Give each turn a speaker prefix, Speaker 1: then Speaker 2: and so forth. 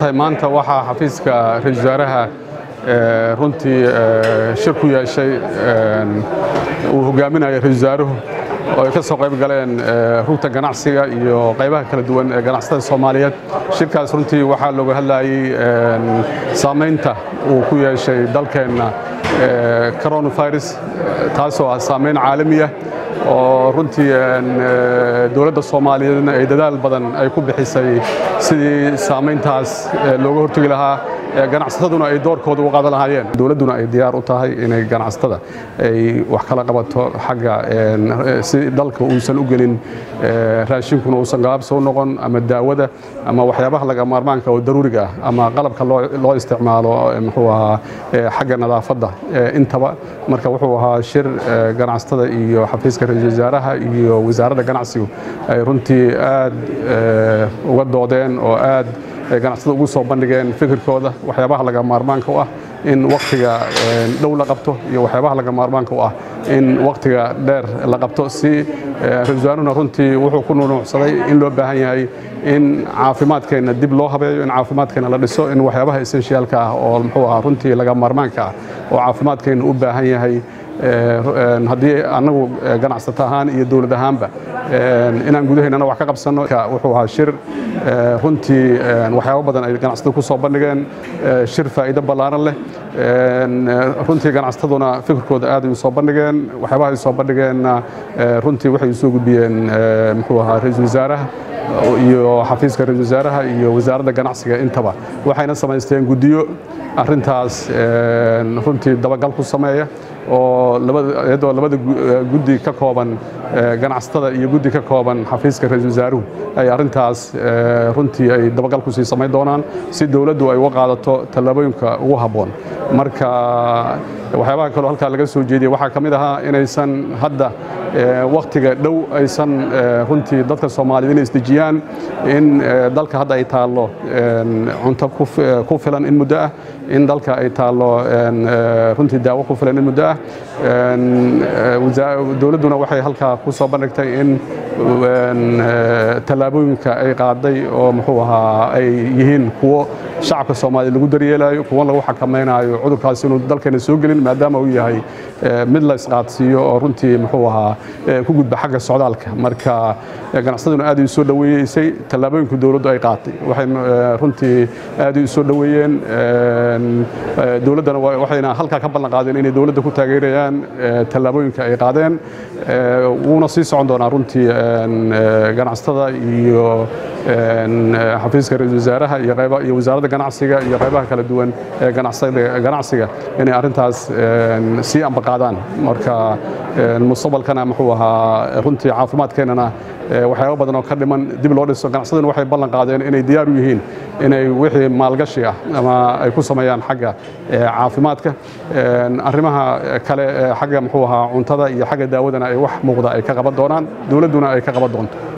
Speaker 1: maanta waxaa xafiiska ra-isul wasaaraha runtii shir ku yeeshay uu hogaaminaya ra-isul wasaaruhu oo ay ka soo qayb galeen rugta ganacsiga iyo qaybaha kala duwan ee ganacsatada soomaaliyeed shirkaas runtii waxaa looga hadlayey saamaynta uu ku yeeshay dalkeenna coronavirus taasoo ah saamayn caalamiya oo runtii dowladda soomaaliyeedna ay dadaal badan ay ku bixisay sidii saamayntaas looga hortegi lahaa ganacsataduna ay doorkooda u qaadan lahaayeen dowladduna ay diyaar u tahay inay ganacsatada ay wax kala qabato xagga si dalka uusan u gelin raashinkuna uusan gaabsa u noqon ama daawada ama waxyaabaha laga maarmaanka oo daruuriga ah ama qalabka loo isticmaalo muxuu ahaa xagga nadaafadda intaba marka wuxuu ahaa shir ganacsatada iyo xafiiska ra-isul wasaaraha iyo wasaaradda ganacsigu ay runtii aad uga doodeen oo aad ganacsatada ugu soo bandhigeen fikirkooda waxyaabaha laga maarmaanka u ah in wakhtiga dhow la qabto iyo waxyaabaha laga maarmaanka u ah in wakhtiga dheer la qabto si ra-isul wasaaruna runtii wuxuu ku nunuucsaday in loo baahan yahay in caafimaadkeenna dib loo habeeyo in caafimaadkeenna la dhiso in waxyaabaha essentialka ah oo muxuu ahaa runtii laga maarmaanka ah oo caafimaadkeenna u baahan yahay haddii annagu ganacsato ahaan iyo dowlad ahaanba inaan gudaheennana wax ka qabsanno wuxuu ahaa shir runtii waxyaabo badan ay ganacsatada ku soo bandhigeen shir faa'iido ballaaran leh runtii ganacsataduna fikirkooda aad ay u soo bandhigeen waxyaabaha ay soo bandhigeenna runtii waxay u soo gudbiyeen muxuu ahaa ra-iisul wasaaraha iyo xafiiska ra-isul wasaaraha iyo wasaaradda ganacsiga intaba waxayna samaysteen guddiyo arrintaas runtii dabagal ku sameeya oo iyadoo labada guddi ka kooban ganacsatada iyo guddi ka kooban xafiiska ra-isul wasaaruhu ay arrintaas runtii ay dabagal ku sii samayn doonaan si dowladdu ay uga qaadato tallaabooyinka ugu habboon marka waxyaabaha kaloo halkaa laga soo jeediyey waxaa ka mid ahaa inaysan hadda wakhtiga dhow aysan runtii dadka soomaaliyeed inay isdejiyaan in dalka hadda ay taallo cunto ku filan in muddo ah in dalka ay taallo runtii daawo ku filan in muddo ah dowladduna waxay halkaa ku soo bandhigtay in tallaabooyinka ay qaaday oo muxuu ahaa ay yihiin kuwo shacabka soomaaliya lagu daryeelayo kuwan lagu xakamaynayo cudurkaasi inuu dalkeena soo gelin maadaama uu yahay mid la isqaadsiiyo oo runtii muxuu ahaa ku gudba xagga socdaalka marka ganacsaduna aad ay soo dhoweeyeysay tallaabooyinka dowladdu ay qaatay waxay runtii aad ay soo dhoweeyeen dowladdana waxayna halkaa ka ballan qaadeen inay dowladda ku taageerayaan tallaabooyinka ay qaadeen wuuna sii socon doonaa runtii ganacsatada iyo xafiiska ra-isul wasaaraha iyo wasaaradda ganacsiga iyo qaybaha kala duwan ee ganacsiga inay arrintaas sii ambaqaadaan marka mustaqbalkana muxuu ahaa runtii caafimaadkeennana waxyaabo badan oo ka dhiman dib loo dhiso ganacsaduna waxay ballan qaadeen inay diyaar u yihiin inay wixii maalgashi ah ama ay ku sameeyaan xagga caafimaadka arrimaha kale xagga muxuu ahaa cuntada iyo xagga daawadana ay wax muuqda ay ka qaban doonaan dowladduna ay ka qaban doonto